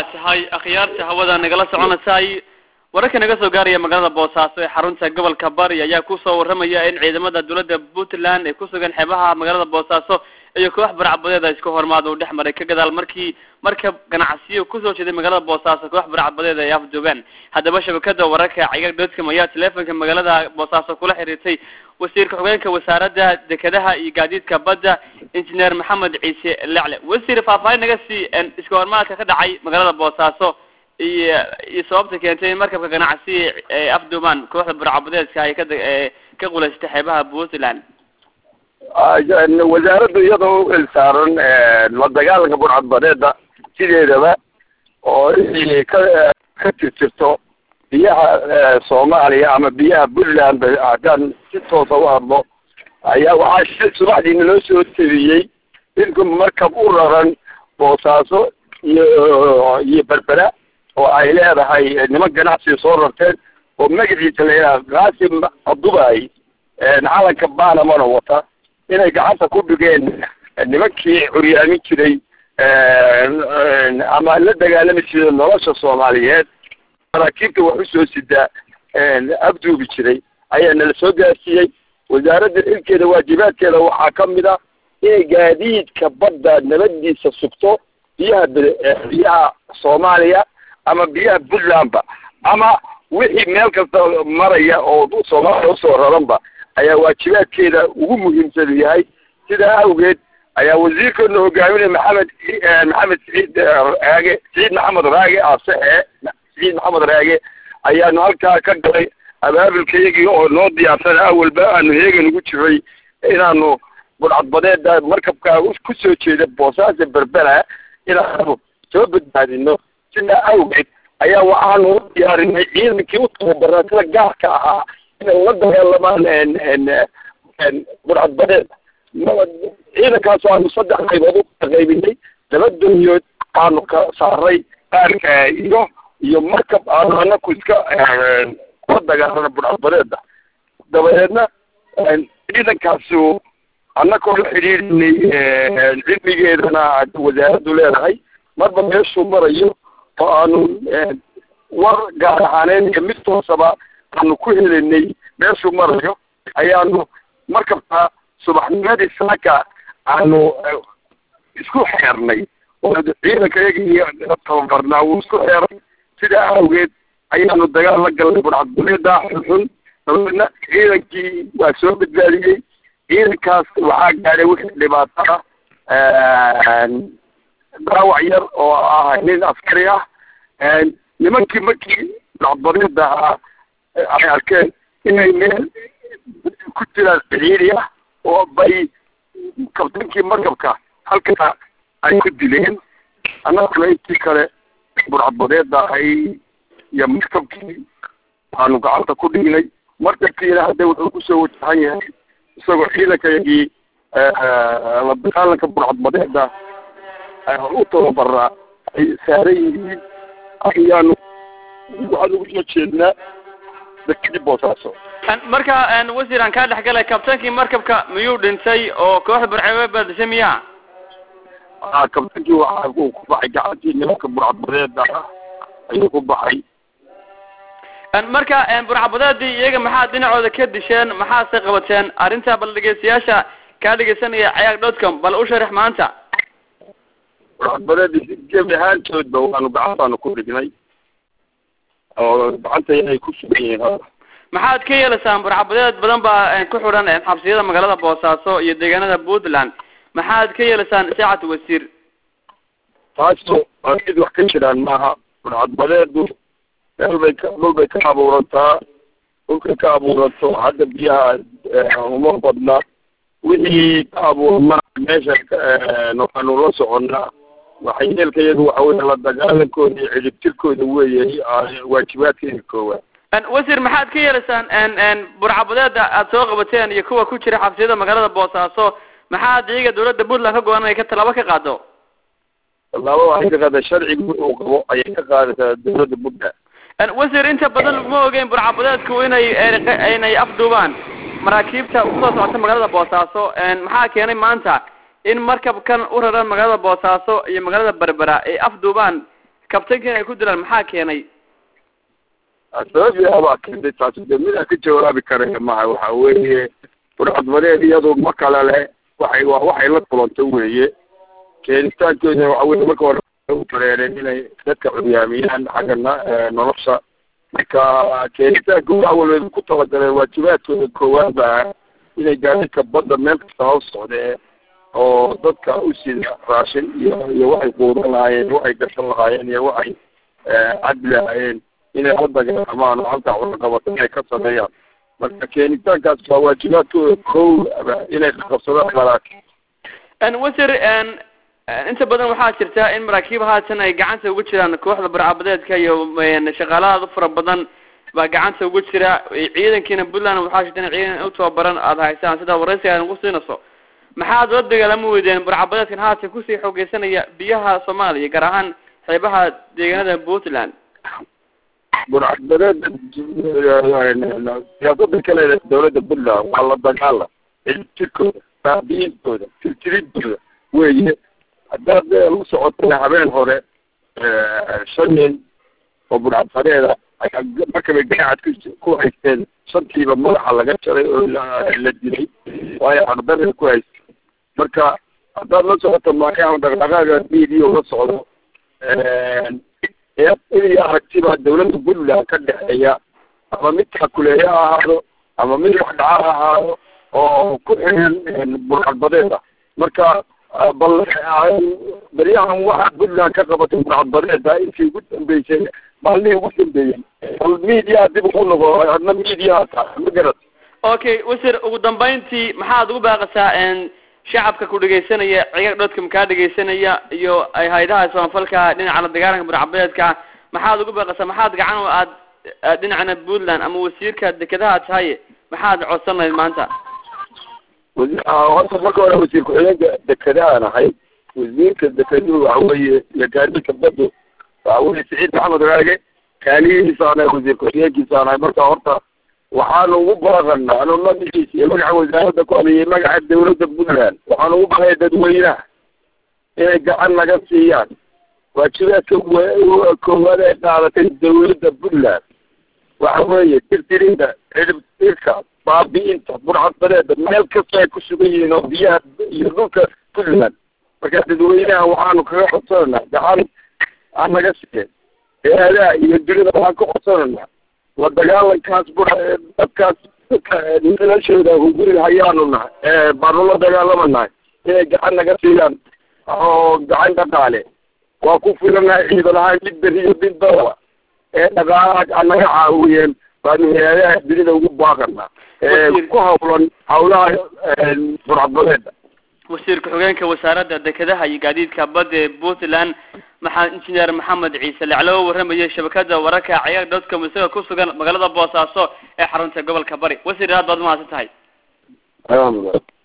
tahay akhyaarta hawada nagala soconaysay wararka naga soo gaaraya magaalada boosaaso ee xarunta gobolka bari ayaa kusoo waramaya in ciidamada dowladda puntland ay kusugan xeebaha magaalada boosaaso iyo koox baracbadeeda isku hormaada uu dhex maray ka gadaal markii markab ganacsiyo kusoo jeeday magaalada boosaaso koox baracbadeeda ay afjoogaan haddaba shabakada wararka cigag dotcom ayaa teleefonka magaalada boosaaso kula xiriirtay wasiirka xogeenka wasaaradda dekedaha iyo gaadiidka badda injineer maxamed ciise lecle wasiir faahfaahin naga sii iska hormaadka ka dhacay magaalada boosaaso iyo iyo sababta keentay in markabka ganacsi ee afduumaan kooxda burcabadeedka ay kada ka qulaystay xeebaha puntland wasaaraddu iyadoo u ilsaaran la dagaalanka burcadbadeeda sideedaba oo inay ka ka tirtirto biyaha soomaaliya ama biyaha puntland haddaan si toosa u hadlo ayaa waxaa shil subaxdiina loo soo tabiyey inku markab u raran boosaaso iyo iyo berbera oo ay leedahay niman ganacsiga soo rarteen oo magaciisa la yidhaha qaasim abdubaay calanka banamana wata inay gacanta ku dhigeen nimankii curyaamin jiray ama la dagaalami jiray nolosha soomaaliyeed maraakiibta wax usoo sidaa abduubi jiray ayaa nala soo gaarsiiyey wasaaradda xilkeeda waajibaadkeeda waxaa ka mid a inay gaadiidka badda nabadiisa sugto biyaha biyaha soomaaliya ama biyaha puntlandba ama wixii meel kasta maraya oo soomaaliya usoo raranba ayaa waajibaadkeeda ugu muhiimsan yahay sidaa awgeed ayaa wasiirkeena hogaaminaya maxamed maxamed siciid raage siciid maxamed raage asexe siciid maxamed raage ayaanu halkaa ka galay abaabulkayagii oo noo diyaarsana awalba aanu heegan ugu jiray inaanu budcadbadeeda markabkaa kusoo jeeda boosaaso berbera inaanu soo badbaadino sidaa awgeed ayaa waxaanu u diyaarinay ciidankii u tababaraa sida gaarka ahaa inay la dagaalamaan budcadbadeed ciidankaas aanu saddex qaybood u kala qaybinay laba dunyood aanu ka saaray qaarka iyo iyo markab aanu anaku iska la dagaalana budcadbadeeda dabadeedna ciidankaasu annakoo la xidhiirinay cilmigeedana wasaaraddu leedahay marba meeshuu marayo oo aanu war gaar ahaaneyn iyo mid toosaba aanu ku helinay meeshuu marayo ayaanu markabka subaxnimadii saaka aanu isku xeernay oo ciidanka iyagii tababarnaa wuu isku xeeray sidaa awgeed ayaanu dagaal la galnay budcadbadeeda xunxun dabeedna ciidankii waa soo badbaadiyey ciidankaas waxaa gaadhay wixii dhibaato ah daawac yar oo ah nin askari ah nimankii markii budcadbadeeda ahaa ay arkeen inay meel ku jiraan cihiiri ah oo bay kabtankii markabka halkaa ay ku dileen annaguna intii kale burcadbadeeda ay iyo markabkii aanu gacanta ku dhignay markabkiina hadda wuxuu kusoo wajahan yahay isagoo ciidankayagii la dagaalanka burcadbadeeda u tababaraa ay saaran yihiin ayaanu waxaan ugu soo jeednaa dekadii boosaaso marka wasiir aan kaa dhex galay kabtaankii markabka miyuu dhintay oo kooxda burcadbadeed baa dishay miya kabtaankii waxa uu ku baxay gacantii nimanka burcadbadeeda ah ayuu ku baxay marka burcadbadeedii iyaga maxaad dhinacooda ka disheen maxaase qabateen arrinta bal dhegeystayaasha kaa dhegeysanaya cayaag dotcom bal u sharax maanta burcadbadeedii gebi ahaantoodba waanu gacantaanu ku dhignay oo gacanta inay ku sugan yihiin maxaad ka yeelaysaan burcadbadeed badan baa ku xidhan xabsiyada magaalada boosaaso iyo deegaanada puntland maxaad ka yeelaysaan saacad wasiir taaso waa mid wax ka jiraan maaha burcadbadeedu meel bay ka dhul bay ka abuurantaa dhulkay ka abuuranto hadda biyaha uma badna wixii ka abuurma meesha waxaanu la soconnaa waxyeelka iyaga waxa weye la dagaalankooda iyo cidibtirkooda weeye waajibaadkeeda koowaad wasiir maxaad ka yeelaysaan burcadbadeeda aada soo qabateen iyo kuwa ku jira xabsiyada magaalada boosaaso maxaad iyaga dawladda puntland ka go-an inay ka tallaabo ka qaado tallaabo waxay ka qaada sharciga wuxuu qabo ayay ka qaadaysaa dawladda puntland wasiir inta badan ma ogeyn burcadbadeedku inay inay afduubaan maraakiibta usoo socota magaalada boosaaso maxaa keenay maanta in markabkan u raran magaalada boosaaso iyo magaalada berbera ay afduubaan kabtankan ay ku dilaan maxaa keenay sababyaa baa keentay taasi de midaan ka jawaabi karaya maha waxa weeye burcadbadeed iyadu ma kale leh waxay waa waxay la kulantay weeye keenitaankeeda waxa weye marka hore u tareereen inay dadka curyaamiyaan xagga na- nolosha marka keenitaanka waxa walba ku talagaleen waajibaadkooda koowaad baa inay gaadiidka badda meel kasta hoos socdee oo dadka u sida raashin iyo iyo waxay quudan lahaayeen waxay gashan lahaayeen iyo waxay cabdi lahaayeen inay la dagaalamaan oo halkaa cunaqabato inay ka sameeyaan marka keenitaankaas waa waajibaadkooda kow inay qabsadaan maraakiib wasir inta badan waxaa jirta in maraakiib haatan ay gacanta ugu jiraan kooxda barcabadeedka iyo shaqaalahaada fara badan baa gacanta ugu jira ciidankiina puntland waxaa jirta in ciidan u tababaran aada haysaan sida waraysiga aad ugu siinayso maxaad la dagaalami weydeen barcabadeedkan haatan kusii xoogeysanaya biyaha soomaaliya gaar ahaan xeebaha deegaanada puntland burcadbadeeda siyaasada kale dawladda puntland waa la dagaala jirkooda baabiintooda tirtirintooda weeye haddaad la socotana habeen hore shan nin oo burcadbadeeda ayaa markabay ganaacad ku haysteen shantiiba madaxa laga jaray oo la dilay waayo ardada ku haystay marka haddaad la socoto maakaama dhaqdhaqaaga media la socdo iyo aragtibaa dawladda puntland ka dhexeeya ama mid kakuleeya ha ahaado ama mid wax dhaca ha ahaado oo ku xiran burcadbadeed ah marka bal beryahan waxaa puntland ka qabatay burcadbadeeda intii ugu dambeysay maalmihii ugu dambeeyey bal media dib ugu noqo adna media tahay ma garat okay wasir ugu dambeyntii maxaad ugu baaqasaa shacabka ku dhegaysanaya cigaag dhodka makaa dhegaysanaya iyo hay-adaha samafalka dhinaca la dagaalanka burcadbadeedka maxaad ugu baaqasaa maxaad gacan oo aad dhinacana puntland ama wasiirka dekedaha tahay maxaad codsan lahayd maanta horta marka hore wasiir ku-xigeenka dekedahaan ahay wasiirka dekeduhu waxa weeye iyo gaadiidka badu waxa weye siciid maxamed raage kaaliyihiisaan ahay wasiir ku-xigeenkiisaan ahay marka horta waxaanu ugu baaqana anu magaciisa iyo magaca wasaaradda ku hadlayay magaca dawladda puntland waxaanu ugu baaqaya dadweynaha inay gacan naga siiyaan waajibaadka koowaad ay qaadatay dawladda puntland waxa weeye tirtirinta ciribtirka baabi'inta burcadbadeeda meel kasta ay ku sugan yihiin oo biyaha iyo dhulka puntland marka dadweynaha waxaanu kaga codsananaa gacan aan naga siiyeen eeadaha iyo dunida waxaan ka codsananaa la dagaalankaas bur dadkaas dadka noloshooda hunguriga hayaanu nahay baanu la dagaalamanahay inay gacan naga siiyaan oo gacan dhaqaale waa ku filanahay ciidan ahaan mid beri iyo mid badaba ee dhaqaalaha naga caawiyeen baanu hay-adaha dunida ugu baaqana ku hawlan hawlaha burcadbadeeda wasiir ku-xigeenka wasaaradda dekedaha iyo gaadiidka badda ee puntland maxaa injineer maxamed ciise laclo warramayay shabakada wararka ciyaag dotcom isaga ku sugan magaalada boosaaso ee xarunta gobolka bari wasiir aad baad mahadsan tahay